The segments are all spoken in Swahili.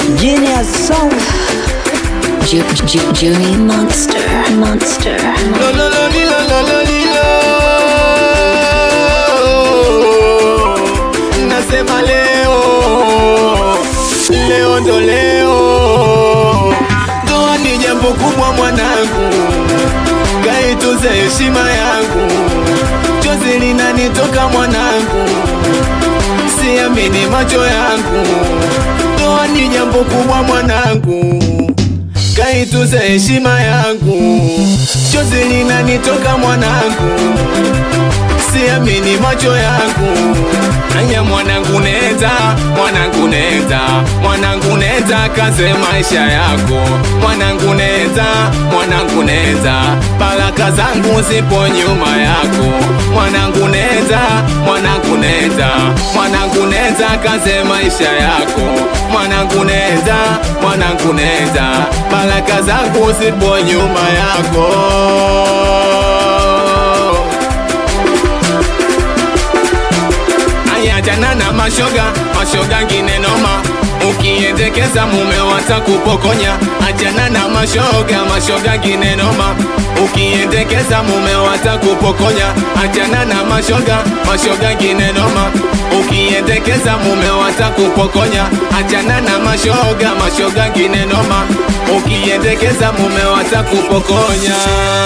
Genius song. Ju- Ju- Junie Monster. Monster. Lo, lo, lo, li, lo, lo, lo, li, lo. Nasema leo leo ndo leo, ndoa ni jambo kubwa mwanangu, kaituze heshima yangu, chozi linanitoka mwanangu, siamini macho yangu, ndoa ni jambo kubwa mwanangu kaituze heshima yangu, chozi linanitoka mwanangu, siamini macho yangu. Aya mwanangu neza, mwanangu neza, mwanangu neza, kaze maisha yako, mwanangu neza, mwanangu neza, baraka zangu zipo nyuma yako, mwanangu neza, mwanangu neza, mwanangu neza, kaze maisha yako, mwanangu neza, mwanangu neza, baraka zangu zipo nyuma yako. Ayachana na mashoga, mashoga ngine noma Ukiendekeza mume watakupokonya Achana na mashoga, mashoga ngine noma Ukiendekeza mume watakupokonya Achana na mashoga, mashoga ngine noma Ukiendekeza mume watakupokonya Achana na mashoga, mashoga ngine noma Ukiendekeza mume watakupokonya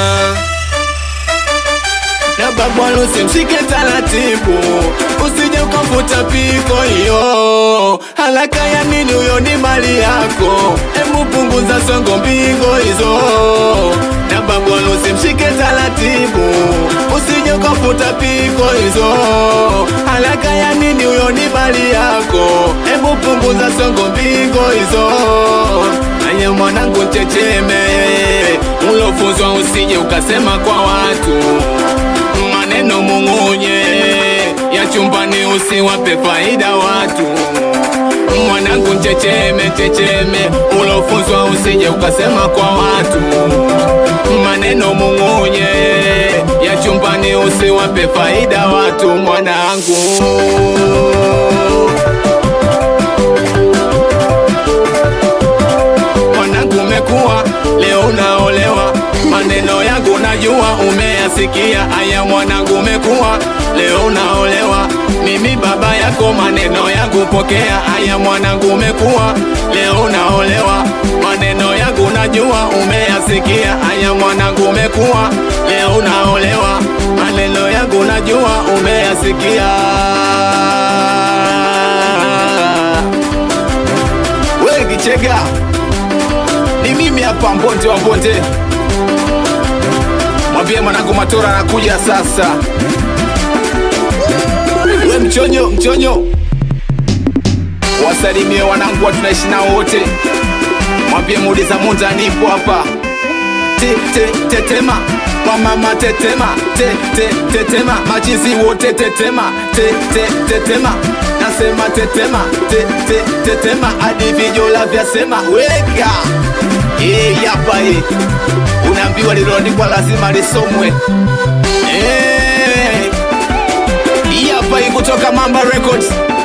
na babwalo usimshike taratibu, usije ukavuta piko hiyo. Haraka ya nini? Huyo ni mali yako, hebu punguza songo mbingo hizo. Na babwalo usimshike taratibu, usije ukavuta piko hizo. Haraka ya nini? Huyo ni mali yako, hebu punguza songo mbingo hizo. Aya mwanangu checheme, ulofunzwa usije ukasema kwa watu maneno mung'unye ya chumbani, usiwape faida watu. Mwanangu checheme, checheme, ulofunzwa usije ukasema kwa watu. Maneno mung'unye ya chumbani, usiwape faida watu, mwanangu. mwanangu umekuwa leo unaolewa, maneno yangu najua umeyasikia. Aya mwanangu umekuwa leo unaolewa, mimi baba yako, maneno yangu pokea. Aya mwanangu umekuwa leo unaolewa, maneno yangu najua umeyasikia. Aya mwanangu umekuwa leo unaolewa, maneno yangu najua umeyasikia. We Kichega, ni mimi hapa Mbonte wa Mbonte. Mwambie mwanangu Matora anakuja sasa. We mchonyo, mchonyo, wasalimie wanangu wa tunaishi nao wote. Mwambie muuliza Munza nipo hapa. Te, te, tetema wamama tetema te, te, tetema machizi wote tetema te, te, tetema nasema tetema te, te, tetema hadi vijola vyasema weka Eh, yapa hii unaambiwa liloandikwa lazima lisomwe Eh, hii hapa hii kutoka Mamba Records